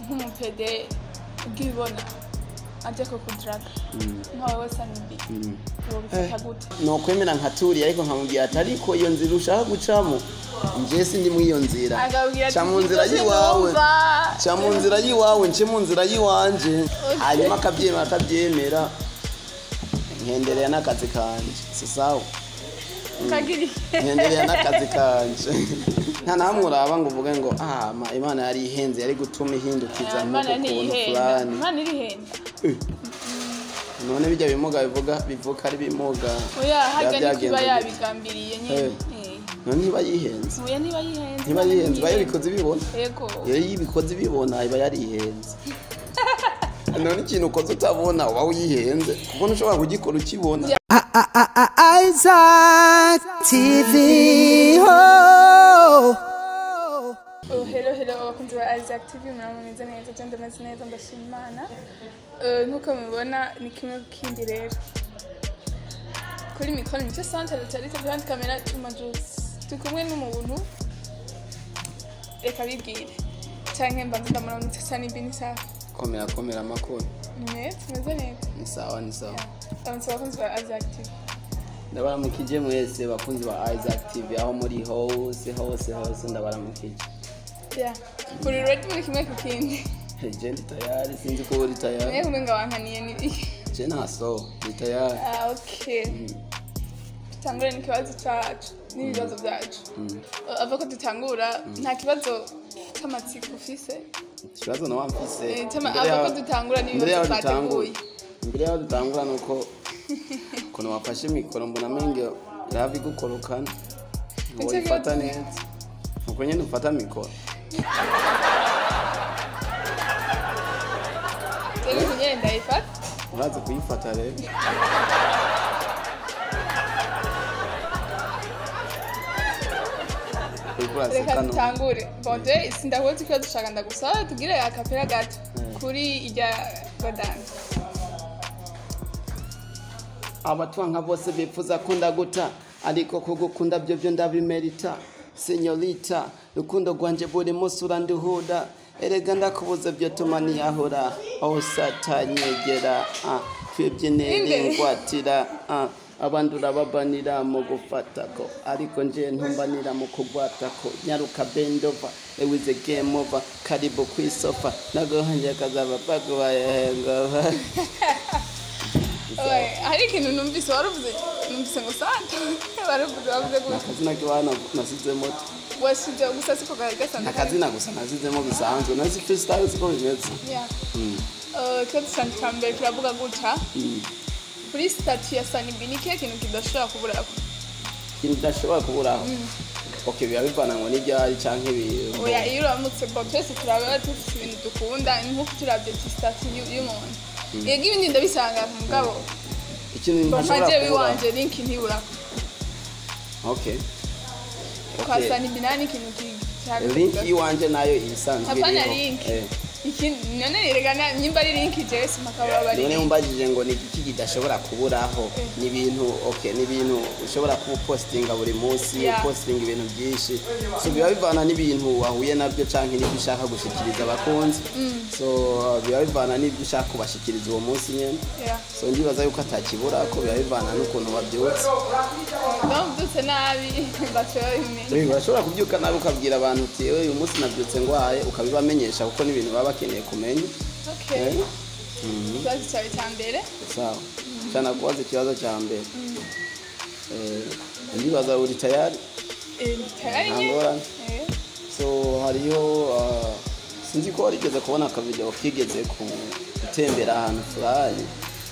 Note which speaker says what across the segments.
Speaker 1: nk'umupede ubwibona aje kukudaraga nkawe wese anibi wobifata gute
Speaker 2: nokwemera nkaturiye ariko nkamubwira ati ariko iyo nzira ushaka gucamo nje sindi muri iyo nzira
Speaker 1: akabwira ati
Speaker 2: ca mu nzira
Speaker 1: "Nibyo
Speaker 2: y'iwawe
Speaker 1: sinumva."
Speaker 2: ca mu nzira y'iwawe nce mu nzira y'iwanje hanyuma akabyemera atabyemera nkendereye n'akazi kanje si sawa
Speaker 1: ukagira
Speaker 2: nkendereye n'akazi kanje nta namwe uraba ngo uvuge ngo ah ma imana yari ihenze yari gutuma ihindukiza
Speaker 1: imana
Speaker 2: nk'uko kuntu
Speaker 1: ntiyihenda
Speaker 2: fulani
Speaker 1: imana irihenda
Speaker 2: none bijya bimuga bivuga bivuka ari bimuga
Speaker 1: oya harya
Speaker 2: Biba
Speaker 1: ntikiba
Speaker 2: byagenze
Speaker 1: yabigambiriye nyine
Speaker 2: Eh.
Speaker 1: Eh.
Speaker 2: none ntiba yihenze
Speaker 1: oya niba yihenze
Speaker 2: ntiba yihenze iba yabikoze ibibona
Speaker 1: yego
Speaker 2: iyo yibikoze ibibona iba yarihenze none ikintu ukoze utabona uba wihenze kuko ntushobora kugikora ukibona
Speaker 3: Isaac TV. Oh.
Speaker 1: Oh, hello hello abakunzi ba Isaac TV muraba mumeze neza je ndameze neza ndashima imana Eh, nk'uko mubibona ni kimwe ku kindi rero kuri mikoro nicyo centre tarite behind camera Juma Juice turi kumwe n'umuntu reka bibwire canke mbanza ndamuramutse cyane ibini safi
Speaker 2: komera komera amakuru
Speaker 1: ni neza tumeze neza
Speaker 2: ni sawa ni sawa
Speaker 1: ndamutse abakunzi ba Isaac TV
Speaker 2: ndabaramukije mwese bakunzi ba isaac tv aho muri hose hose hose ndabaramukije
Speaker 1: yeah uri ready muri kimwe ku kindi
Speaker 2: je ndi tayari sinzi ko uri tayari
Speaker 1: naye kumenga wankaniye ni
Speaker 2: je ntaso ndi tayari
Speaker 1: Ah, okay. Tutangure n'ikibazo cyacu n'ibibazo byacu. Uh, Ava ko dutangura nta kibazo cy'amatsiko ufise.
Speaker 2: ikibazo nawe mfise
Speaker 1: Eh, cyama-
Speaker 2: Imbere
Speaker 1: ava ko
Speaker 2: yaho-
Speaker 1: dutangura
Speaker 2: imbere yaho
Speaker 1: n'ibibazo
Speaker 2: dutangura
Speaker 1: twateguye.
Speaker 2: imbere yaho dutangura nuko ukuntu wafashe mikoro mbona menge ravi gukorokana ngo
Speaker 1: Nicyo
Speaker 2: uyifata
Speaker 1: kibazo.
Speaker 2: neza uko nyine ufata mikoro
Speaker 1: Rero kunyere ndayifata.
Speaker 2: uraza kuyifata rero uriko uraseka
Speaker 1: Reka
Speaker 2: no
Speaker 1: dutangure. Bonde sindahuza ikibazo ushaka ndagusaba tugire akapera gato kuri irya godani.
Speaker 2: abatwanga bose bifuza ko ndaguta ariko kugukunda byo byo ndabimerita senyorita rukundo rwanje buri munsi uranduhuda erega ndakubuze byo tuma niyahura aho satanyegera ah, twebwe nerengwatira ah, abandi urababanira mu gufatako ariko nje ntumbanira mu kugwatako nyaruka bendova ewize game over karibu kwisofa nagohanje kazaba bagubayehengova
Speaker 1: Oye, hari ikintu numvise waruvuze numvise ngo santa waruvuze wavuze gutya
Speaker 2: akazina kiwana nasizemo
Speaker 1: washije gusa siko gari gasanzwe
Speaker 2: akazina gusa nasizemo bisanzwe nazi freestyle siko bimeze
Speaker 1: Yeah. Uh, ikibazo cyanjye cya mbere kiravuga gutya kuri sitati ya sanibi ni kihe kintu kidashobora kubura
Speaker 2: ikintu kidashobora kuburaho ok biba bivana ngo n'ibyari canke ibintu
Speaker 1: oya iyo uramutse bo twese turaba dufite ibintu dukunda ni nk'uko turabye sitati y'umuntu yego ibindi ndabisanga ku mugabo
Speaker 2: ikintu
Speaker 1: ngo
Speaker 2: ntashobora
Speaker 1: nkajewe
Speaker 2: kuburaho
Speaker 1: iwanje linki ntibura
Speaker 2: ok
Speaker 1: kwa
Speaker 2: Ok.
Speaker 1: sanibi nta n'ikintu
Speaker 2: link y'iwanje nayo isanzwe
Speaker 1: hapana
Speaker 2: iriho.
Speaker 1: link
Speaker 2: Eh.
Speaker 1: ikindi none yerekana nyimba ari link jewe simakaba bari
Speaker 2: none
Speaker 1: link
Speaker 2: umbajije ngo ni iki kidashobora kuburaho ni ibintu ok ni ibintu ushobora kuba upostinga buri munsi
Speaker 1: Yeah.
Speaker 2: upostinga ibintu byinshi so biba bivana n'ibintu wahuye nabyo canke n'ibyo ushaka gushikiriza abakunzi so biba bivana n'ibyo ushaka kubashikiriza uwo munsi nyene
Speaker 1: Yeah.
Speaker 2: so ndibaza yuko atakibura ko biba bivana n'ukuntu wabyutse
Speaker 1: bamubyutse nabi baciye babimenya
Speaker 2: Eh, urashobora kubyuka nabi ukabwira abantu uti "Eh, uyu munsi nabyutse ngwaye ukabibamenyesha kuko n'ibintu baba bakeneye kumenya
Speaker 1: okay
Speaker 2: Eh,
Speaker 1: ikibazo cyawe cya mbere
Speaker 2: sawa cyane kubaza ikibazo cya mbere Eh, ndibaza uri tayari
Speaker 1: Eh, tayari
Speaker 2: nta
Speaker 1: nyine
Speaker 2: ngorane
Speaker 1: Eh.
Speaker 2: so hariyo ah, sinzi ko warigeze kubona akavideo kigeze ku gutembera ahantu fulani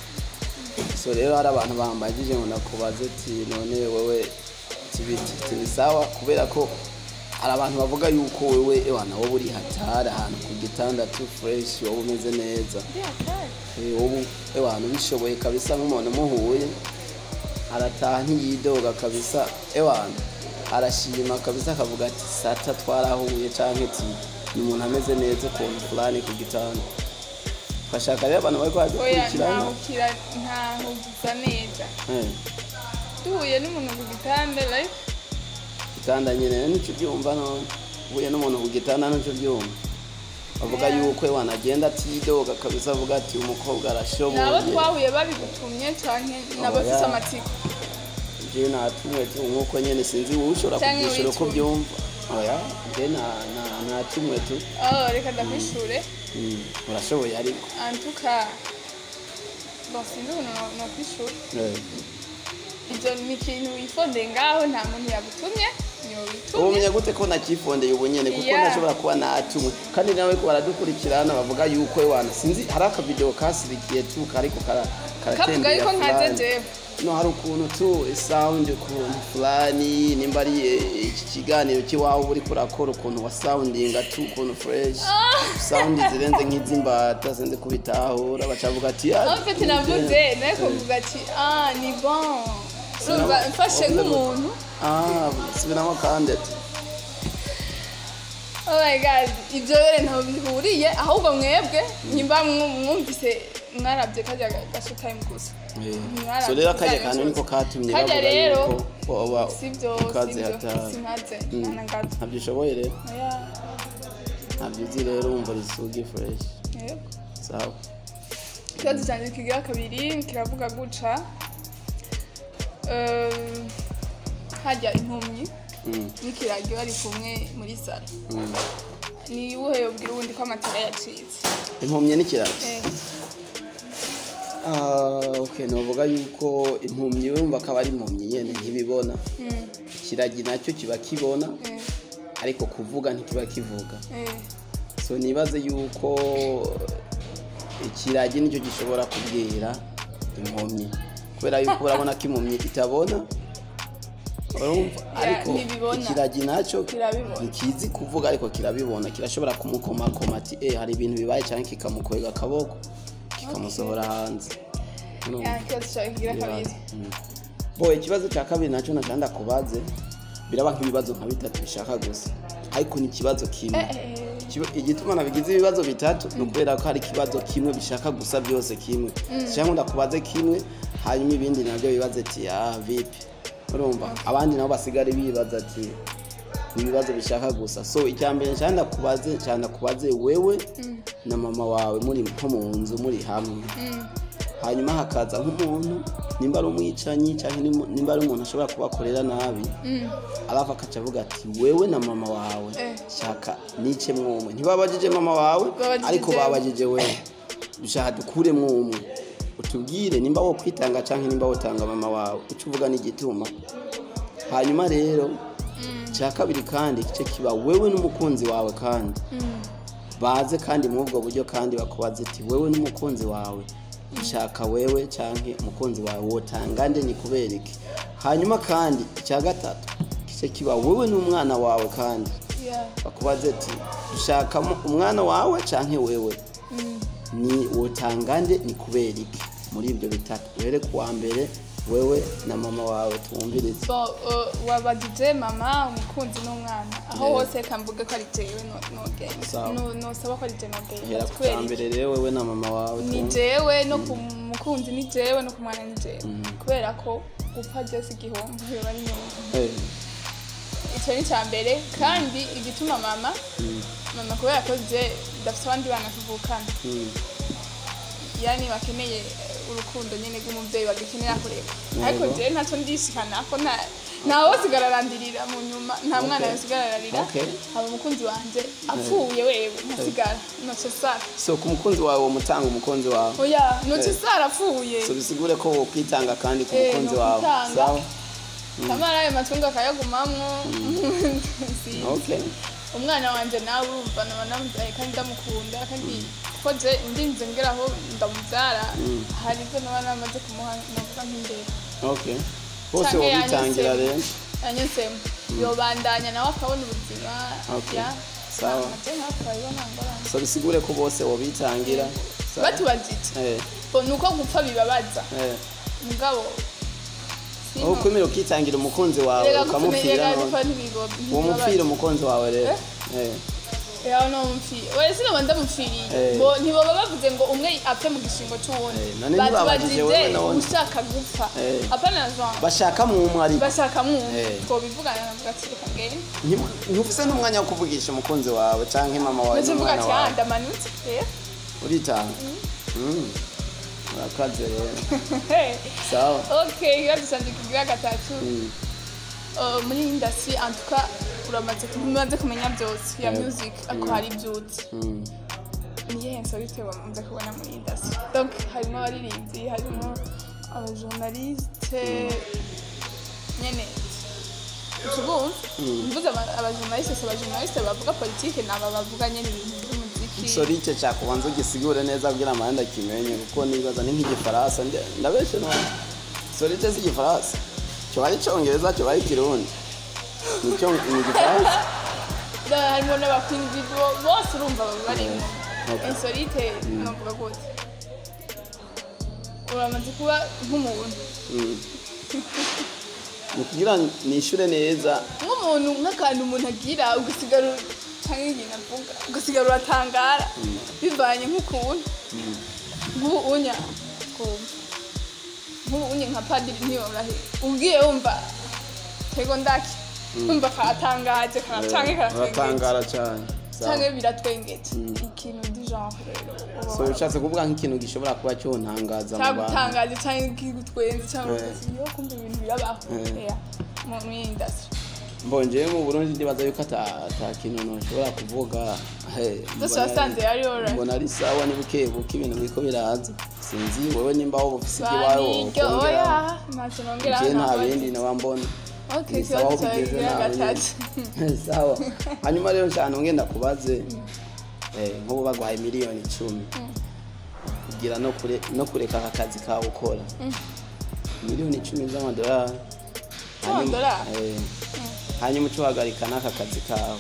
Speaker 2: so rero hari abantu bambagije ngo nakubaze ati none wewe tibiti tibi sawa kubera ko hari abantu bavuga yuko wewe ewana wowe uri hatari ahantu ku gitanda tu fresh wowe umeze neza Eh, wowe ewana ubishoboye kabisa nk'umuntu muhuye arataha ntiyidoga kabisa ewana arashima kabisa akavuga ati sata twarahuye canke ati ni umuntu ameze neza ukuntu fulani ku gitanda bashaka rero abantu bariko
Speaker 1: oya
Speaker 2: baradukurikirana
Speaker 1: ntahukira ntahugiza neza
Speaker 2: Eh,
Speaker 1: duhuye n'umuntu ku gitanda like
Speaker 2: gitanda nyene nico byumva none uhuye n'umuntu ku gitanda nico byumva bavuga
Speaker 1: Yeah.
Speaker 2: yuko wanagenda atidoga kabisa avuga ati umukobwa
Speaker 1: nabo
Speaker 2: arashoboye
Speaker 1: twahuye babigutumye canke nabafise
Speaker 2: Oya.
Speaker 1: amatsiko
Speaker 2: je natumwe tu nkuko nyene sinzi wowe ushobora
Speaker 1: Canke
Speaker 2: kubyishura uko
Speaker 1: witumye.
Speaker 2: byumva oya je na- na- natumwe tu
Speaker 1: oh reka ndakwishure
Speaker 2: Mm, urashoboye ariko
Speaker 1: antuka bon sinzi ukuntu no- nokwishure
Speaker 2: Eh.
Speaker 1: ivyo ni ikintu wifondeye ngaho nta muntu yagutumye niwe witumye
Speaker 2: ubumenya gute ko nakifondeye ubu nyene kuko
Speaker 1: Yeah.
Speaker 2: nashobora kuba natumwe kandi nawe ko baradukurikirana bavuga yuko wana sinzi hari akavideo kasirikiye tu kariko kara-
Speaker 1: kavuga
Speaker 2: karatembera
Speaker 1: yuko nkaze
Speaker 2: fulani.
Speaker 1: jewe
Speaker 2: no hari ukuntu tu sound ukuntu fulani nimba ari eh, iki kiganiro kiwawe uri kurakora ukuntu wa soundinga tu ukuntu fresh sound zirenze nk'izimbata sinzi kubitahura bacavuga ati "Ah,
Speaker 1: en fait navuze nawe kuvuga ati ah ni bon urumva mfashe nk'umuntu
Speaker 2: ah subiramo kandi ati
Speaker 1: oh my god ibyo rero ntaho bihuriye ahubwo mwebwe nyimba mwu- mwumvise mwarabye kajya gasho time gusa Mwara-
Speaker 2: so rero akarya
Speaker 1: mwara-
Speaker 2: kantu niko katumye
Speaker 1: Karya
Speaker 2: bavuga
Speaker 1: rero,
Speaker 2: yuko woba
Speaker 1: sibyo
Speaker 2: ukaze
Speaker 1: sibyo
Speaker 2: hatari
Speaker 1: sinkaze
Speaker 2: Mm.
Speaker 1: na gato
Speaker 2: ntabyo ushoboye rero
Speaker 1: oya
Speaker 2: ntabyo uzi rero wumva risugi fresh
Speaker 1: yego
Speaker 2: sawa
Speaker 1: ikibazo cyanjye kigira kabiri kiravuga guca Um, hajya impumyi
Speaker 2: Mm,
Speaker 1: n'ikiragi bari kumwe muri salo
Speaker 2: mm.
Speaker 1: ni uwuhe yobwira uwundi ko amatara yacitse
Speaker 2: impumyi n'ikiraro
Speaker 1: Eh,
Speaker 2: Ah, okay novuga yuko impumyi wumva akaba ari impumyi nyene ntibibona
Speaker 1: mm,
Speaker 2: ikiragi nacyo kiba kibona
Speaker 1: eh,
Speaker 2: ariko kuvuga ntikiba kivuga
Speaker 1: eh,
Speaker 2: so nibaze yuko ikiragi nicyo gishobora kubwira impumyi kubera yuko urabona ko impumyi itabona urumva ariko
Speaker 1: ntibibona.
Speaker 2: ikiragi nacyo
Speaker 1: Kirabibona.
Speaker 2: ntikizi kuvuga ariko kirabibona kirashobora kumukomakoma ati eh hari ibintu bibaye cyangwa kikamukwega akaboko kikamusohora hanze Urumva?
Speaker 1: ya ikibazo cyawe kigira kabiri
Speaker 2: Mm. bo ikibazo cya kabiri nacyo nacanda kubaze biraba nk'ibibazo nka bitatu bishaka gusa ariko ni ikibazo kimwe
Speaker 1: Eh, eh, eh.
Speaker 2: Ikiba- igituma nabigize ibibazo bitatu ni ukubera ko hari ikibazo kimwe bishaka gusa byose kimwe cyangwa ndakubaze kimwe hanyuma ibindi nabyo bibaze ati ah vipi urumva abandi nabo basigare bibaza ati ni ibibazo bishaka gusa so icya mbere nshaka ndakubaze nshaka ndakubaze wewe na mama wawe muri nko mu nzu muri hamwe
Speaker 1: Mm,
Speaker 2: hanyuma hakaza nk'umuntu nimba ari umwicanyi cyangwa nimu- nimba ari umuntu ashobora kubakorera nabi
Speaker 1: mm,
Speaker 2: arafa akaca avuga ati wewe na mama wawe
Speaker 1: Eh.
Speaker 2: shaka nice mwumwe ntibabajije mama wawe
Speaker 1: Babajije
Speaker 2: ariko
Speaker 1: jewe.
Speaker 2: babajije wewe dushaka dukure mwumwe utubwire nimba wo kwitanga cyangwa nimba wotanga mama wawe uca uvuga n'igituma hanyuma rero cya kabiri kandi igice kiba wewe n'umukunzi wawe kandi
Speaker 1: mm.
Speaker 2: baze kandi muri ubwo buryo kandi bakubaza ati wewe n'umukunzi wawe ushaka wewe cyangwa umukunzi wawe wotanga nde ni kubera iki hanyuma kandi icya gatatu kice kiba wewe n'umwana wawe kandi
Speaker 1: Yeah.
Speaker 2: bakubaze ati dushakamo umwana wawe cyangwa wewe
Speaker 1: Mm.
Speaker 2: ni wotanga nde ni kubera iki muri ibyo bitatu uhere ku wa mbere wewe na mama wawe twumvirize
Speaker 1: So, uh, wabagije mama umukunzi n'umwana aho
Speaker 2: Yeah.
Speaker 1: hose reka mvuge ko ari jewe no- nogenda
Speaker 2: Sawa.
Speaker 1: No- nosaba ko ari jewe
Speaker 2: hera
Speaker 1: nogenda
Speaker 2: ku
Speaker 1: kubera
Speaker 2: cya
Speaker 1: iki?
Speaker 2: mbere rero wewe na mama wawe
Speaker 1: ni
Speaker 2: twumve.
Speaker 1: jewe no ku mukunzi ni jewe no ku mwana ni jewe kubera ko gupfa byose igihombo biba ari nyuma
Speaker 2: Eh,
Speaker 1: icyo ni icya mbere kandi igituma mama
Speaker 2: mm,
Speaker 1: mama kubera ko je dafite abandi bana tuvukana
Speaker 2: mm.
Speaker 1: yani bakeneye eh, urukundo nyine rw'umubyeyi bagikenera kureba
Speaker 2: Yego.
Speaker 1: ariko jewe ntacyo ndishikana ko nta ntawe sigara arandirira mu nyuma nta mwana
Speaker 2: Okay.
Speaker 1: yosigara ararira
Speaker 2: Okay.
Speaker 1: haba umukunzi wanje apfuye wewe ntasigara noce sara
Speaker 2: so ku mukunzi wawe womutanga umukunzi wawe
Speaker 1: oya noce
Speaker 2: Eh.
Speaker 1: sara apfuye
Speaker 2: so bisigure ko wokwitanga kandi ku
Speaker 1: Eh,
Speaker 2: mukunzi
Speaker 1: no
Speaker 2: wawe
Speaker 1: kwitanga.
Speaker 2: sawa
Speaker 1: kamara ayo matungo akayagumamwo Si-
Speaker 2: okay
Speaker 1: umwana wanje nawe urumva naba namubyaye kandi ndamukunda kandi ko je ndinze ngeraho ndamubyara hari ibyo naba namaze kumuha navuga nk'imbere
Speaker 2: okay bose
Speaker 1: Canke
Speaker 2: wobitangira
Speaker 1: yanyuzemo.
Speaker 2: rero
Speaker 1: yanyuzemo yobandanya nawe akabona ubuzima
Speaker 2: Okay.
Speaker 1: ya
Speaker 2: Sawa.
Speaker 1: je nawe akabibona ngorane
Speaker 2: so bisigure ko bose wobitangira sawa
Speaker 1: batubajije
Speaker 2: eh
Speaker 1: bo ni uko gupfa bibabaza
Speaker 2: eh
Speaker 1: mugabo sino-
Speaker 2: aho kwemera ukitangira umukunzi wawe
Speaker 1: Rega gupfa
Speaker 2: ukamupfira
Speaker 1: rega
Speaker 2: none
Speaker 1: gupfa ntibigo-
Speaker 2: uwo
Speaker 1: ntibibabaza.
Speaker 2: mupfira umukunzi wawe rero eh
Speaker 1: yawe no mupfiri oya sinaba ndamupfiriye
Speaker 2: Eh.
Speaker 1: bo ntiboba bavuze ngo umwe apfe mu gishingo c'uwundi
Speaker 2: Eh, none ntibabajije wewe
Speaker 1: batubajije
Speaker 2: none.
Speaker 1: ushaka gupfa
Speaker 2: Eh.
Speaker 1: apana jean
Speaker 2: bashaka mu umwe ariko
Speaker 1: bashaka mwumva
Speaker 2: Eh.
Speaker 1: twobivugana navuga ati reka ngende
Speaker 2: Ntibu- ntufise n'umwanya wo kuvugisha umukunzi wawe canke mama wawe
Speaker 1: ndetse mvuga
Speaker 2: n'umwana
Speaker 1: ati ah
Speaker 2: wawe
Speaker 1: ndamanutse rero
Speaker 2: uritanga Mm. urakaze rero
Speaker 1: Hey.
Speaker 2: sawa
Speaker 1: okay ikibazo canje kigira gatatu
Speaker 2: Mm.
Speaker 1: Uh, muri industry en tout cas uramaze umaze kumenya byose ya
Speaker 2: Eh.
Speaker 1: music ako hari ibyutse
Speaker 2: Mm.
Speaker 1: niyihe nsorite wamaze kubona muri industry donc harimo abaririmbyi harimo abajournaliste nyene tubumva mvuze aba- abajournaliste si abajournaliste bavuga politike ni aba bavuga nyene ibintu by'umuziki
Speaker 2: sorike cyakubanza ugisigure neza kugira amahanda akimenye kuko nibaza ni nk'igifaransa nde- ndabeshe none sorike si igifaransa cyoba ari icyongereza cyoba ari ikirundi nicyo ni igifaransa
Speaker 1: Da- harimo n'abakwini video bose urumva baba barimo
Speaker 2: Okay.
Speaker 1: insolite novuga gute uramaze kuba nk'umuntu
Speaker 2: Mm. ni kugira nishure neza
Speaker 1: nk'umuntu nk'akantu umuntu agira ugasigara cyangwa ikintu avuga ugasigara uratangara bivanye nk'ukuntu nk'ubu unya twumva nk'ubu unye nka padiri ntiyorohe ubwiye wumva tego ndaki wumva karatangaje kana canke karatwengeje
Speaker 2: uratangara cyane Sawa.
Speaker 1: canke biratwengeje ikintu ndi genre rero uba
Speaker 2: so ushatse kuvuga nk'ikintu gishobora kuba cyontangaza mu bantu
Speaker 1: cyagutangaje canke kigutwenze cyangwa
Speaker 2: Eh.
Speaker 1: ugasigara yo kumva ibintu birabaho
Speaker 2: Eh.
Speaker 1: Yeah, mu muri industry
Speaker 2: mbongewe mu burundi ndibaza yuko ata ata kintu ntushobora kuvuga he,
Speaker 1: zose
Speaker 2: mbona-
Speaker 1: wasanze yari alright
Speaker 2: mbona ari sawa ni buke buke ibintu biriko biraza sinzi wowe nimba wowe ufise ikibazo
Speaker 1: baniryo
Speaker 2: wokongera
Speaker 1: oya ntacyo nongera
Speaker 2: je nta bindi nawe mbona
Speaker 1: okay
Speaker 2: Ni sawa
Speaker 1: ikibazo
Speaker 2: aho
Speaker 1: cyawe
Speaker 2: bigeze
Speaker 1: kigira
Speaker 2: nawe
Speaker 1: gatatu
Speaker 2: nyene. sawa hanyuma rero nshaka ngenda kubaze eh, nk'ubu baguhaye miliyoni icumi kugira no kure no kureka aka kazi kawe ukora miliyoni icumi z'amadolari Hanyuma-
Speaker 1: Z'amadolari?
Speaker 2: eh, hanyuma uca uhagarika n'aka kazi kawe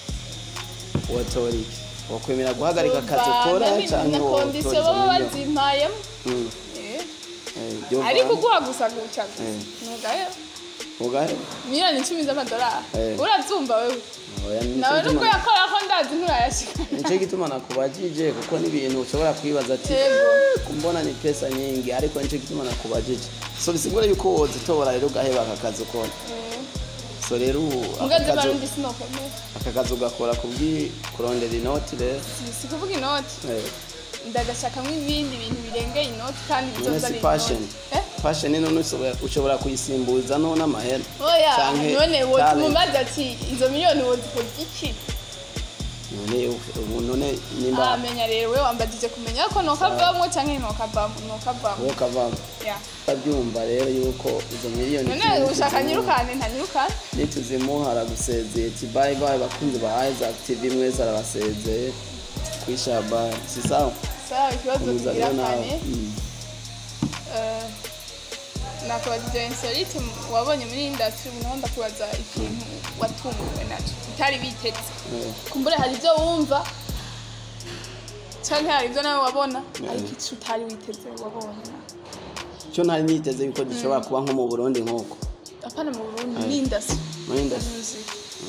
Speaker 2: wotora iki wakwemera guhagarika akazi ukora canke
Speaker 1: na
Speaker 2: wotora
Speaker 1: kondisiyo
Speaker 2: izo
Speaker 1: baba
Speaker 2: miliyoni?
Speaker 1: bazimpayemo
Speaker 2: Mm,
Speaker 1: Eh,
Speaker 2: eh, byumva-
Speaker 1: ariko uguha gusa guca gusa
Speaker 2: Eh.
Speaker 1: nugayo
Speaker 2: ugahe
Speaker 1: miliyoni icumi z'amadolari
Speaker 2: Eh.
Speaker 1: urabyumva wewe
Speaker 2: Oya, nico
Speaker 1: nawe nubwo
Speaker 2: gituma-
Speaker 1: yakora ko ndazi nturayashika
Speaker 2: nicyo gituma nakubajije kuko n'ibintu ushobora kwibaza ati
Speaker 1: Yego.
Speaker 2: "Eh, kumbona ni pesa nyingi ariko nicyo gituma nakubajije so bisigura yuko wozitobora rero ugaheba aka kazi ukora so rero ubu aka
Speaker 1: mugaze
Speaker 2: kazi-
Speaker 1: barundi sinokomeye
Speaker 2: aka kazi ugakora kubwi kurondera inoti rero
Speaker 1: si kuvuga inoti
Speaker 2: Eh,
Speaker 1: ndagashakamo ibindi bintu birengeye inoti kandi
Speaker 2: none
Speaker 1: bizoza
Speaker 2: si
Speaker 1: ari
Speaker 2: passion
Speaker 1: inoti Eh?
Speaker 2: passion none ushobora- ushobora kuyisimbuza no n'amahera
Speaker 1: oya
Speaker 2: Canke
Speaker 1: none
Speaker 2: talent.
Speaker 1: wotumubaza ati izo miliyoni wozikora iki
Speaker 2: none ubu none nimba
Speaker 1: amenya rero we wambagije kumenya ko nokavamwo canke nokavamwo nokavamwo
Speaker 2: wowe kavamo
Speaker 1: ya
Speaker 2: utabyumva rero yuko izo miliyoni
Speaker 1: none
Speaker 2: icumi
Speaker 1: ushaka
Speaker 2: tuzimuha-
Speaker 1: nyirukane ntanyirukane
Speaker 2: nituzimuhara gusezeye ati bayi bayi bakunzi ba Isaac TV mwese arabasezeye kwishabari si sawa
Speaker 1: sawa ikibazo
Speaker 2: komeza
Speaker 1: tugira
Speaker 2: rero nawe
Speaker 1: kane
Speaker 2: Mm.
Speaker 1: Eh, nakubajije insolite wabonye muri industry unaho ndakubaza ikintu watunguwe naco utari biteze
Speaker 2: Eh,
Speaker 1: kumbure hari ibyo wumva canke hari ibyo nawe wabona
Speaker 2: Eh.
Speaker 1: ariko ico utari witeze wabonye
Speaker 2: cyo ntari niteze yuko gishobora kuba nko mu burundi nk'uko
Speaker 1: apana mu burundi
Speaker 2: Eh.
Speaker 1: ni industry
Speaker 2: Muri industry.
Speaker 1: Music.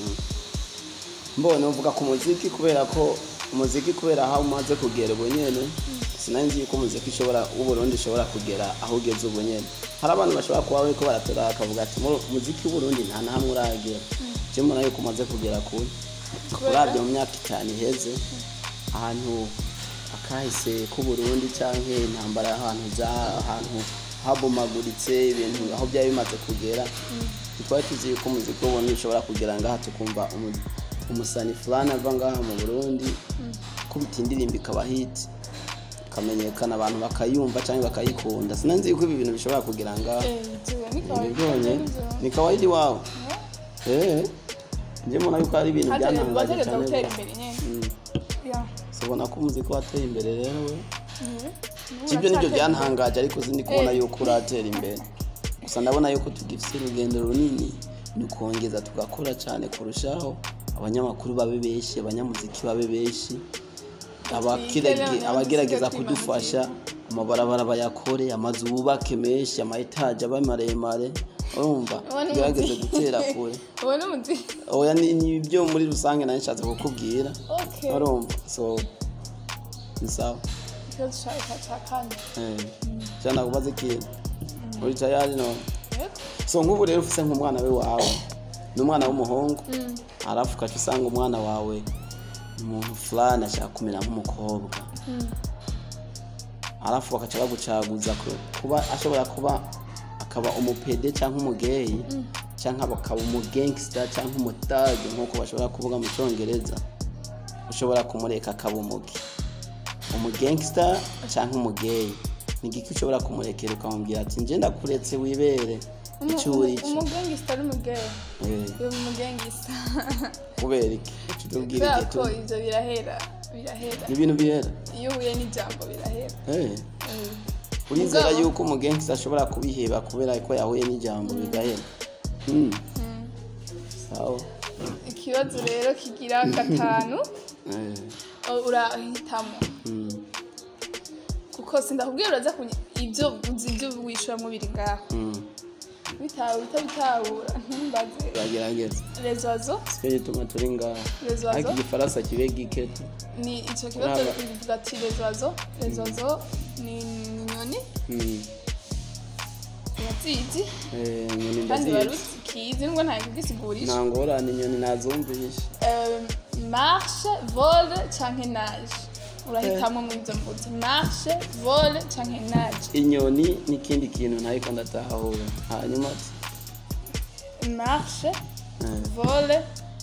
Speaker 2: mbone uvuga ku muziki kubera ko umuziki kubera aho umaze kugera ubu nyene sinari nzi yuko umuziki ushobora w'uburundi ushobora kugera aho ugeze ubu nyene hari abantu bashobora kuba bariko baratora bakavuga ati "Mu- umuziki w'uburundi nta na hamwe uragera je mbona yuko umaze kugera kure
Speaker 1: Kubera?
Speaker 2: urabye mu myaka itanu iheze ahantu akahise k'uburundi canke intambara y'ahantu za ahantu habomaguritse ibintu aho byari bimaze kugera ntitwari tuzi yuko umuziki w'uburundi ushobora kugera ngaha tukumva umu- umusani fulani ava ngaha mu burundi kubita indirimbo ikaba hiti ikamenyekana abantu bakayumva cyangwa bakayikunda sinanzi yuko ibi bintu bishobora kugera ngaha
Speaker 1: Eh, ivyo ni kawaida.
Speaker 2: nibibonye ni kawaidi wawe eh njye mbona yuko ari ibintu
Speaker 1: Hategerezwa-
Speaker 2: byantangaje
Speaker 1: bategerezwa
Speaker 2: cyane
Speaker 1: gutera
Speaker 2: rwose.
Speaker 1: imbere nyene
Speaker 2: Mm.
Speaker 1: Yeah.
Speaker 2: ubona ko umuziki wateye imbere rero we
Speaker 1: Mhm.
Speaker 2: sibyo nibyo
Speaker 1: Uracyatera
Speaker 2: byantangaje ariko sindi kubona
Speaker 1: Eh.
Speaker 2: yuko uratera imbere gusa ndabona yuko tugifite urugendo runini ni ukongeza tugakora cyane kurushaho abanyamakuru babe benshi abanyamuziki babe benshi abakirege-
Speaker 1: Twigere
Speaker 2: abagerageza
Speaker 1: abanyamuziki
Speaker 2: kudufasha amabarabara bayakore amazu bubake menshi ama etaje abe maremare urumva
Speaker 1: Uwo ni
Speaker 2: gerageze
Speaker 1: umuti.
Speaker 2: gutera kure
Speaker 1: uwo ni umuti
Speaker 2: oya ni ni ibyo muri rusange nari nshatse kukubwira
Speaker 1: okay
Speaker 2: urumva so ni sawa
Speaker 1: ikibazo cyawe cya cya kane
Speaker 2: eh cyana kubaza ikintu uri tayari no
Speaker 1: yego
Speaker 2: so nk'ubu rero ufise nk'umwana we wawe ni umwana w'umuhungu
Speaker 1: Mm.
Speaker 2: harafu ukaca usanga umwana wawe ni umuntu fulani ashaka kumera nk'umukobwa
Speaker 1: Mm.
Speaker 2: harafu bakaca bagucaguza ku- kuba ashobora kuba akaba umupede cyangwa umugeyi cyangwa bakaba umugangsta cyangwa umutage nk'uko bashobora kuvuga mu cyongereza ushobora kumureka akaba umugi umugangsta cyangwa umugeyi ni igiki ushobora kumurekera ukamubwira ati nje ndakuretse wibere icyo uri cyo
Speaker 1: umugengista ari umugeyi
Speaker 2: Eh,
Speaker 1: uyu mugengista
Speaker 2: kubera iki Uca utubwira
Speaker 1: kubera
Speaker 2: igihe
Speaker 1: ko
Speaker 2: tu-
Speaker 1: ibyo birahera birahera
Speaker 2: ni ibintu bihera
Speaker 1: iyo uhuye n'ijambo birahera
Speaker 2: Eh,
Speaker 1: Eh.
Speaker 2: urizera
Speaker 1: Mugabo-
Speaker 2: yuko umugangsta ashobora kubiheba kubera ko yahuye n'ijambo bigahera Mm,
Speaker 1: Mm.
Speaker 2: sawa
Speaker 1: ikibazo rero kigira gatanu
Speaker 2: Eh,
Speaker 1: o- urahitamo
Speaker 2: mm.
Speaker 1: kuko sindakubwira uraza kuny- ibyo uzi ibyo wishyuramo biri ngaho
Speaker 2: Mm,
Speaker 1: bitawe utabitahura ntumbaze
Speaker 2: uragerageza
Speaker 1: rezozo
Speaker 2: sicyo gituma turi ngaha
Speaker 1: rezozo
Speaker 2: ariko igifaransa kibe giketo
Speaker 1: ni icyo kibazo
Speaker 2: Uraba.
Speaker 1: bivuga ati rezozo rezozo ni ni inyoni
Speaker 2: Mm,
Speaker 1: urazizi
Speaker 2: eh, inyoni
Speaker 1: kandi
Speaker 2: ndazizi
Speaker 1: barukizi nubwo ntabwo ubwisigurisha
Speaker 2: nta ngorane inyoni nazumvishe
Speaker 1: marshe vole canke nage urahitamo muri izo mbuto marshe vole canke nage
Speaker 2: inyoni n'ikindi kintu ntariko ndatahura hanyuma ati
Speaker 1: marshe
Speaker 2: eh,
Speaker 1: vole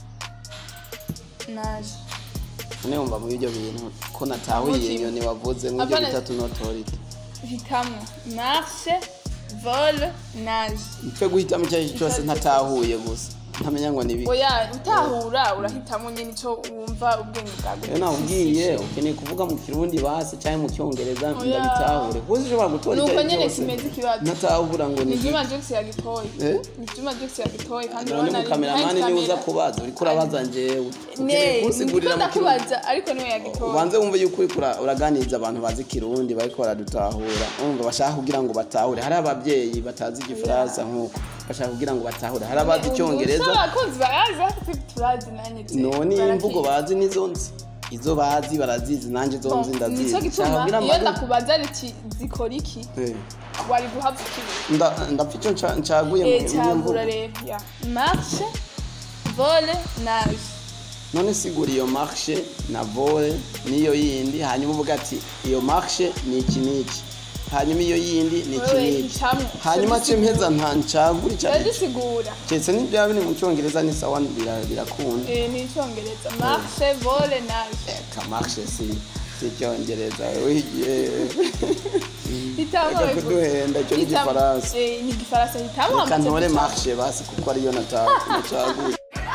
Speaker 1: nage
Speaker 2: none wumva muri ibyo bintu ko natahuye
Speaker 1: Umutima.
Speaker 2: inyoni wavuze nk'ibyo
Speaker 1: Apana-
Speaker 2: bitatu notorite
Speaker 1: hitamo marshe vole nage
Speaker 2: mpfe guhitamo icyo ari cyo cyose ntatahuye gusa ntamenya ngo ni ibiki
Speaker 1: oya utahura urahitamo nyine icyo wumva ubwenge bwawe
Speaker 2: rero nabwiye ukeneye kuvuga mu kirundi basi cyangwa mu cyongereza
Speaker 1: Oya.
Speaker 2: ndabitahure kuko ushobora gutora icyo
Speaker 1: nuko
Speaker 2: ari
Speaker 1: nyine
Speaker 2: cyose
Speaker 1: kimeze ikibazo
Speaker 2: ntatahura ngo
Speaker 1: ni
Speaker 2: ni
Speaker 1: juma jokisi yagitoye
Speaker 2: Eh?
Speaker 1: ni juma jokisi yagitoye kandi
Speaker 2: none
Speaker 1: urabona ari
Speaker 2: mukameramani
Speaker 1: behind
Speaker 2: niwe uza
Speaker 1: camera.
Speaker 2: kubaza uriko urabaza njyewe ukeneye
Speaker 1: ne
Speaker 2: kunsigurira
Speaker 1: ndiko
Speaker 2: mu kirundi
Speaker 1: ndakubaza ariko niwe yagitoye
Speaker 2: ubanze wumve yuko uriko ura- uraganiriza abantu bazi kirundi bariko baradutahura umva bashaka kugira ngo batahure hari ababyeyi batazi igifaransa nk'uko bashaka kugira ngo batahure hari abazi icyongereza
Speaker 1: abakunzi barazi ariko turazi nanjye tu-
Speaker 2: none
Speaker 1: barakizi.
Speaker 2: imvugo bazi nizo nzi izo bazi barazizi nanjye izo nzi
Speaker 1: Bon,
Speaker 2: ndazizi
Speaker 1: nicyo
Speaker 2: Nshaka
Speaker 1: gituma
Speaker 2: kugira
Speaker 1: iyo
Speaker 2: ngo-
Speaker 1: ndakubaza riti zikora iki
Speaker 2: Eh,
Speaker 1: wari guhabwa ikibi
Speaker 2: nda- ndapfa icyo nca- ncaguye mu-
Speaker 1: Eh,
Speaker 2: muri iyo mvugo
Speaker 1: cyagura rero ya marshe vole nage
Speaker 2: none sigura iyo marshe na vole n'iyo yindi hanyuma uvuga ati iyo marshe ni iki n'iki hanyuma iyo yindi ni iki
Speaker 1: Wewe
Speaker 2: n'iki
Speaker 1: hitamwo.
Speaker 2: hanyuma
Speaker 1: Icyo
Speaker 2: ce mpeza nta ncagura icyo ari cyo
Speaker 1: uragisigura
Speaker 2: keretse n'ibyaba biri mu cyongereza ni sawa bira- birakunda
Speaker 1: Eh, ni icyongereza marshe vole nage
Speaker 2: ka marshe si si icyongereza wigiye
Speaker 1: hitamo
Speaker 2: reka kuduhenda icyo ni
Speaker 1: Hitamo.
Speaker 2: igifaransa
Speaker 1: Eh, ni igifaransa hitamo
Speaker 2: reka
Speaker 1: hamaze
Speaker 2: ntore
Speaker 1: guca.
Speaker 2: marshe basi kuko ariyo nata- nacaguye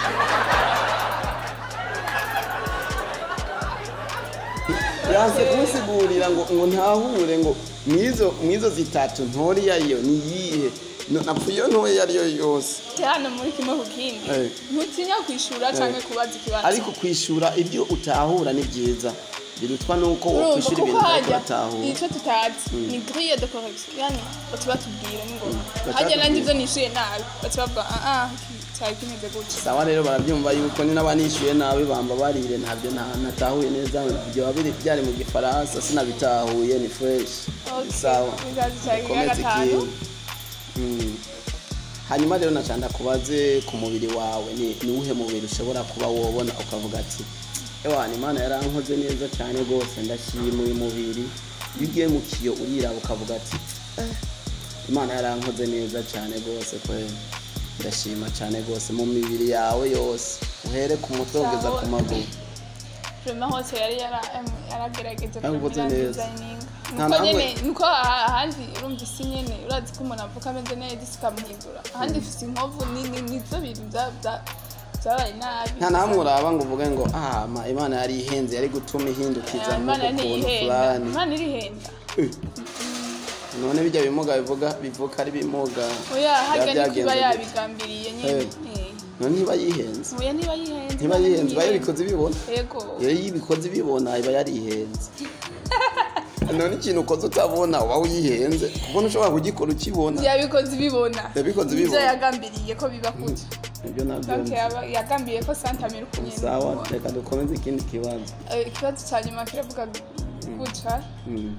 Speaker 2: yanse kunsigurira ngo ngo ntahure ngo mwizo mwizo zitatu ntori yariyo ni yihe No- napfa iyo ntoya iyo ariyo yose
Speaker 1: hano muri kimwe ku kindi
Speaker 2: Eh.
Speaker 1: ntutinya kwishura cyangwa kubaza ikibazo
Speaker 2: ariko kwishura ibyo utahura ni byiza birutwa nuko
Speaker 1: urumva
Speaker 2: wokwishura
Speaker 1: kuko
Speaker 2: ibintu ariko
Speaker 1: hajya
Speaker 2: uratahura
Speaker 1: icyo tutazi ni grille de correction yani bati batubwira ni ngombwa
Speaker 2: Bati
Speaker 1: hajya nanjye
Speaker 2: batubwira.
Speaker 1: ibyo nishuye nabi bati bavuga ah ah cyari kimeze gutya
Speaker 2: sawa rero barabyumva yuko ni n'abanishyuye nabi bamba barire ntabyo nta- natahuye neza ibyo biri byari mu gifaransa sinabitahuye ni fresh
Speaker 1: Okay,
Speaker 2: sawa
Speaker 1: bizaza cyari
Speaker 2: komeza
Speaker 1: gatanu.
Speaker 2: ikintu Mm. hanyuma rero nacanda kubaze ku mubiri wawe ni ni uwuhe mubiri ushobora kuba wobona ukavuga ati ewana imana yarankoze neza cyane rwose ndashima uyu mubiri iyo ugiye mu kiyo uriraba ukavuga ati "Eh, imana yarankoze neza cyane rwose kwe ndashima cyane rwose mu mibiri yawe yose uhere ku mutwe ugeza ku maguru
Speaker 1: Rema hose yari yara- em, yaragerageje
Speaker 2: Yarakoze
Speaker 1: kumera
Speaker 2: neza.
Speaker 1: designing
Speaker 2: Nta
Speaker 1: nuko
Speaker 2: namwe-
Speaker 1: nyene nuko aha- ahandi urumva isi nyene urazi ko umuntu avuka ameze neza isi ikamuhindura ahandi ifise inkovu nini nizo bintu bya- bya- byabaye nabi
Speaker 2: nta namwe uraba ngo uvuge ngo ah ma imana yari ihenze yari gutuma ihindukiza
Speaker 1: Ah,
Speaker 2: mu
Speaker 1: imana
Speaker 2: kuntu
Speaker 1: ntiyihenda
Speaker 2: fulani
Speaker 1: imana irihenda
Speaker 2: none bijya bimuga bivuga bivuka ari bimuga
Speaker 1: oya harya
Speaker 2: Biba
Speaker 1: niko iba
Speaker 2: byagenze gute?
Speaker 1: yabigambiriye nyene
Speaker 2: Eh.
Speaker 1: Eh.
Speaker 2: none ntiba yihenze
Speaker 1: oya niba yihenze
Speaker 2: ntiba yihenze iba yabikoze ibibona
Speaker 1: yego
Speaker 2: iyo yibikoze ibibona iba yarihenze none ikintu ukoze utabona uba wihenze kuko ntushobora kugikora ukibona
Speaker 1: yabikoze ibibona
Speaker 2: Yabikoze
Speaker 1: Nivyo
Speaker 2: ibibona.
Speaker 1: yagambiriye ko biba gutya
Speaker 2: ibyo nabyo
Speaker 1: donc yaba- yagambiriye ko santamira ukunye
Speaker 2: sawa reka dukomeze ikindi kibazo
Speaker 1: ikibazo cya nyuma kiravuga gutya
Speaker 2: Mm,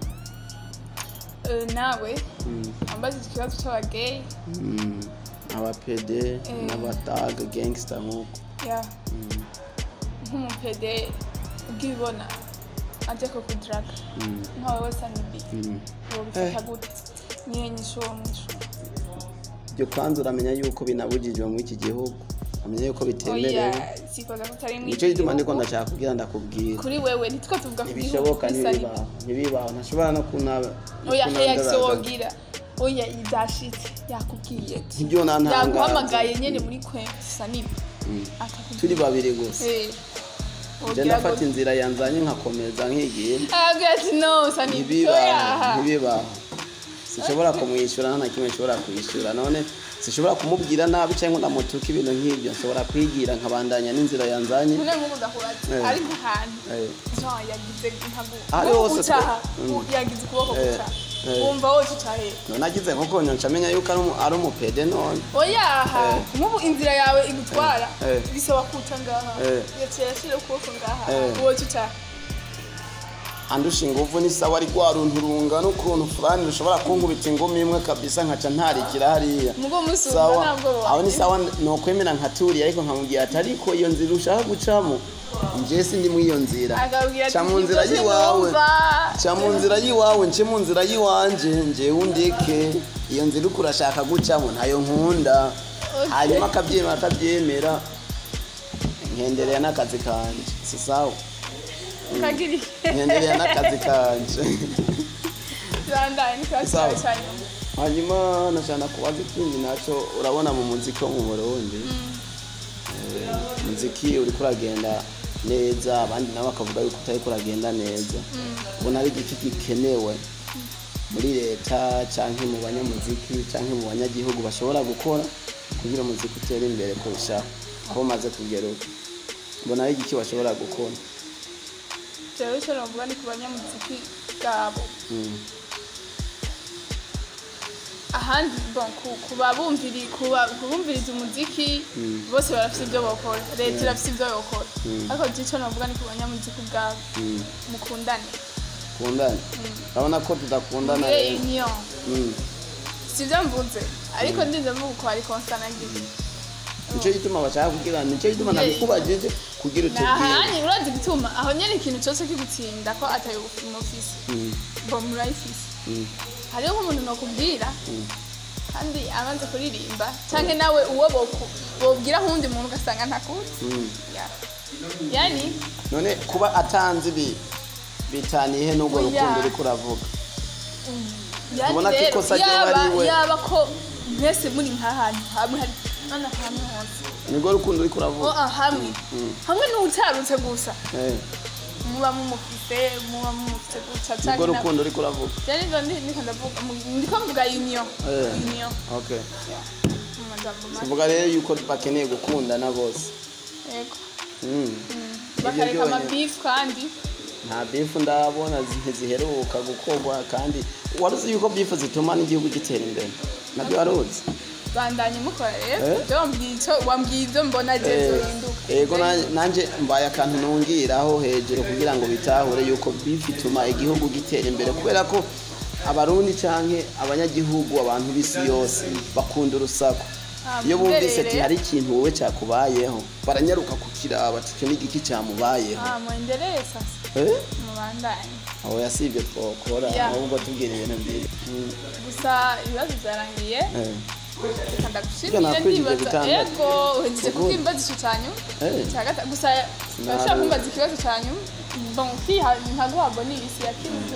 Speaker 1: Eh, nawe
Speaker 2: mm,
Speaker 1: ambaza ikibazo cy'abageyi
Speaker 2: mm. abapede n'abataga gangster nk'uko
Speaker 1: ya
Speaker 2: Mm,
Speaker 1: nk'umupede ubwibona ajya ko kudaraga
Speaker 2: mm,
Speaker 1: nkawe wese anibi
Speaker 2: mm.
Speaker 1: wobifata gute niyo nyishu uwo mwishu
Speaker 2: ibyo kwanza uramenya yuko binabujijwe muri iki gihugu uramenya yuko bitemerewe
Speaker 1: oya sikoza ko utari mu
Speaker 2: nicyo gituma ndiko
Speaker 1: gihugu.
Speaker 2: ndashaka kubwira ndakubwira
Speaker 1: kuri wewe nitwo tuvuga ku gihugu
Speaker 2: ntibishoboka
Speaker 1: bisa ni-
Speaker 2: ntibibaho ntibibaho ntashobora no kunaba
Speaker 1: oya
Speaker 2: no
Speaker 1: reaction
Speaker 2: kunandaraza.
Speaker 1: wogira oya idashitse yakubwiye ati
Speaker 2: Ntibyo nantangaza.
Speaker 1: yaguhamagaye nyene muri kwe bisa nibi
Speaker 2: Mm.
Speaker 1: akakubwira
Speaker 2: turi babiri gusa
Speaker 1: Eh,
Speaker 2: je
Speaker 1: wogira
Speaker 2: ndafata
Speaker 1: ngo-
Speaker 2: inzira yanzanye nkakomeza nkigiye
Speaker 1: aragira ati no sani
Speaker 2: ntibibaho
Speaker 1: oya
Speaker 2: ntibibaho sinshobora kumwishyura nta na kimwe nshobora kwishyura none sinshobora kumubwira nabi cyangwa ndamutuka ibintu nk'ibyo nshobora kwigira nkabandanya n'inzira yanzanye
Speaker 1: none nk'ubu ndakubaza
Speaker 2: Eh.
Speaker 1: ari nk'ahantu
Speaker 2: Eh.
Speaker 1: jean yagize nkagu
Speaker 2: Ari
Speaker 1: nk'ubu
Speaker 2: hose
Speaker 1: utaha
Speaker 2: twe- Mm.
Speaker 1: yagize ukuboko
Speaker 2: Eh.
Speaker 1: guca
Speaker 2: Eh.
Speaker 1: wumva wowe utahe
Speaker 2: none agize nkuko nca amenya yuko ari umu- ari umupede none
Speaker 1: oyaha
Speaker 2: Eh.
Speaker 1: nk'ubu inzira yawe igutwara
Speaker 2: Eh.
Speaker 1: bisaba kuca ngaha
Speaker 2: Eh.
Speaker 1: yaciye yashyira ukuboko ngaha
Speaker 2: Eh.
Speaker 1: wowe utaha
Speaker 2: andusha inguvu ni sawa ari rwa runtu rungana ukuntu fulani rushobora kunkubita ingumi imwe kabisa nkaca ntarikira hariya
Speaker 1: mugo musi
Speaker 2: sawa
Speaker 1: wumva ntabwo
Speaker 2: aho ni
Speaker 1: wawe
Speaker 2: sawa nokwemera nkaturiye ariko nkamubwira ati ariko iyo nzira ushaka gucamo nje sindi muri iyo nzira
Speaker 1: akabwira
Speaker 2: ca mu nzira
Speaker 1: "Ibyo
Speaker 2: y'iwawe
Speaker 1: sinumva."
Speaker 2: ca mu nzira y'iwawe nce mu nzira y'iwanje njewe undeke iyo nzira uko urashaka gucamo ntayo nkunda
Speaker 1: Okay.
Speaker 2: hanyuma akabyemera atabyemera nkendereye n'akazi kanje si sawa
Speaker 1: kagiri
Speaker 2: nkendereye n'akazi kanje
Speaker 1: zandaye n'ikibazo
Speaker 2: Sawa.
Speaker 1: cyawe cya nyuma
Speaker 2: hanyuma nashana kubaza ikindi nacyo urabona mu muziki wo mu burundi eh, muziki uriko uragenda neza abandi nabo bakavuga yuko utariko uragenda neza ubona ari igiki gikenewe muri leta canke mu banyamuziki canke mu banyagihugu bashobora gukora kugira umuziki utere imbere kurushaho aho umaze kugera ubu ubona ari igiki bashobora gukora
Speaker 1: jewe icyo novuga ni ku banyamuziki bwabo
Speaker 2: Mm,
Speaker 1: ahandi bon ku- ku babumviri ku ba- ku bumviriza umuziki bose barafite ibyo bakora leta irafite ibyo bakora ariko je icyo novuga ni ku banyamuziki bwabo
Speaker 2: mm.
Speaker 1: mukundane
Speaker 2: kundana urabona ko tudakundana
Speaker 1: mugire
Speaker 2: rero
Speaker 1: union
Speaker 2: Mm.
Speaker 1: si ibyo mvuze ariko ndinze mvuga ko hari konstanagize
Speaker 2: nicyo gituma bashaka kugira nicyo gituma
Speaker 1: Yeah.
Speaker 2: nabikubajije kugira utubwire
Speaker 1: nahanye urazi gutuma aho nyene ikintu cyose kigutsinda ko atayo umufisi
Speaker 2: Mm,
Speaker 1: bo murayifise
Speaker 2: mm,
Speaker 1: hariho nk'umuntu nokubwira
Speaker 2: mm.
Speaker 1: kandi amaze kuririmba canke nawe uwo boku- bobwira nk'uwundi muntu ugasanga ntakuzi
Speaker 2: Mm.
Speaker 1: Ya. yani
Speaker 2: none kuba atanze ibi bitaniye n'ubwo
Speaker 1: Oya.
Speaker 2: rukundo uriko uravuga
Speaker 1: yani
Speaker 2: Ubona ko
Speaker 1: rero
Speaker 2: ikosa ryoba
Speaker 1: yaba
Speaker 2: ari we.
Speaker 1: yaba ko mwese muri nk'ahantu hamwe hari nana hamwe hose
Speaker 2: nibwo rukundo uriko
Speaker 1: o
Speaker 2: uravuga
Speaker 1: ah, hamwe hamwe n'utarutse gusa
Speaker 2: Eh,
Speaker 1: muba mumufise muba mumufise guca
Speaker 2: nibwo
Speaker 1: canke na-
Speaker 2: rukundo uriko uravuga
Speaker 1: yani ivyo ndi- ndiko ndavuga mu- ndiko mvuga union
Speaker 2: Eh.
Speaker 1: union
Speaker 2: okay
Speaker 1: Ya. mu majambo make
Speaker 2: tuvuga rero yuko bakeneye gukundana bose
Speaker 1: yego
Speaker 2: Mm.
Speaker 1: bakareka
Speaker 2: byonyene.
Speaker 1: amabifu kandi
Speaker 2: nta bifu ndabona zi- ziheruka gukorwa kandi waruzi yuko bifu zituma n'igihugu gitera imbere nabyo waruzi
Speaker 1: bandanye mukora rero
Speaker 2: Eh?
Speaker 1: ibyo wambwiye icyo wambwiye ibyo mbona je
Speaker 2: Eh,
Speaker 1: zohinduka
Speaker 2: yego na- nanje mbaye akantu nungiraho hejuru kugira ngo bitahure yuko bifu ituma igihugu gitera imbere kubera ko abarundi canke abanyagihugu abantu b'isi yose bakunda urusaku
Speaker 1: Ah,
Speaker 2: iyo bumvise
Speaker 1: muberere.
Speaker 2: ati hari ikintu wowe cakubayeho baranyaruka kukiraba ati icyo ni igiki camubayeho
Speaker 1: ah muendelee sasa
Speaker 2: Eh?
Speaker 1: mubandanye
Speaker 2: aho yasibye twokora
Speaker 1: Yeah.
Speaker 2: ahubwo tubwira ibintu byiza Mm,
Speaker 1: gusa ibibazo byarangiye
Speaker 2: eh.
Speaker 1: reka ndagushimire
Speaker 2: Ibyo nakwigije
Speaker 1: ndibaza
Speaker 2: gutanga.
Speaker 1: yego uhejeje
Speaker 2: Good.
Speaker 1: kubwimbaza ico cyanyu
Speaker 2: Eh.
Speaker 1: cya gatatu gusa urashobora kumbaza ikibazo cyanyu bon kwiha ntaguha bonisi ya kimwe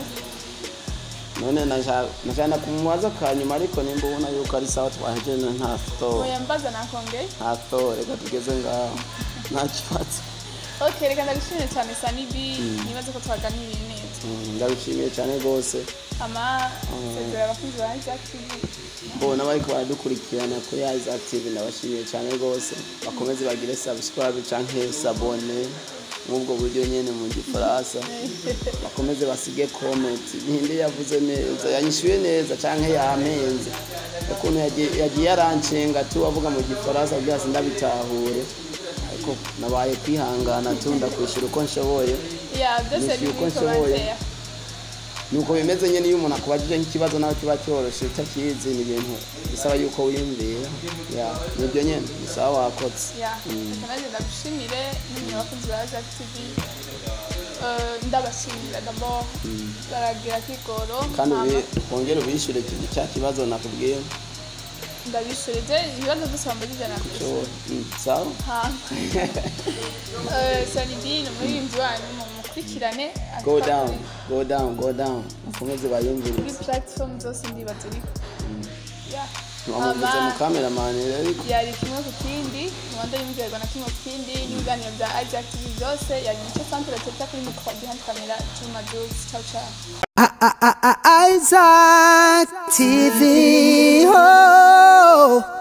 Speaker 2: none nashana kumubaza kanyuma ariko nimba ubona yuko ari sawa twahejeje nta store
Speaker 1: oya mbaza nakongeye
Speaker 2: nta store reka tugeze ngaho nta kibazo
Speaker 1: ok reka ndagushimire cyane sanibi nibaze ko twaganiriye neza
Speaker 2: Mm, ndabishimiye cyane rwose
Speaker 1: ama sezera abakunzi ba Isaac TV
Speaker 2: mbona bariko baradukurikirana kuri Isaac TV ndabashimiye cyane rwose bakomeze bagire subscribe canke sabone nk'ubwo buryo nyene mu gifaransa bakomeze basige comment ninde yavuze neza yanyishuye neza canke yampenze ukuntu yagiye- yagiye arancenga tu avuga mu gifaransa kugira ngo sindabitahure ariko nabaye kwihangana tu ndakwishura uko nshoboye
Speaker 1: ya byose
Speaker 2: Nishyuye
Speaker 1: biri
Speaker 2: uko
Speaker 1: muri
Speaker 2: nshoboye.
Speaker 1: commentaire
Speaker 2: nuko bimeze nyine iyo umuntu akubajije nk'ikibazo nawe kiba cyoroshe utakizi ni ibintu bisaba yuko wiyumvira ya nibyo nyine bisaba wakotse
Speaker 1: ya reka nanjye ndagushimire n'umwe wakunzi ba Zack TV Eh, ndabashimira d'abord baragira kigoro
Speaker 2: kandi
Speaker 1: hama
Speaker 2: ubi- wongere ubishyure cya kibazo nakubwiye
Speaker 1: ndabishurije ibibazo byose bambajije
Speaker 2: cyo
Speaker 1: nakwishyura
Speaker 2: mm, sawa
Speaker 1: hama Eh, Salidine umuririmbyi wanyu mumukurikirane
Speaker 2: go down go down go down mukomeze bayumvire
Speaker 1: kuri platform zose ndibaza uriho ya
Speaker 2: ntiwamuvuze mu kameramani rero ariko
Speaker 1: yari kimwe ku kindi rwanda yumvirwa na kimwe ku kindi n'ibiganiro bya Isaac TV byose yari nicyo centre teta kuri mikoro behind camera Juma Jules ciao ciao
Speaker 3: Isaac TV. Oh.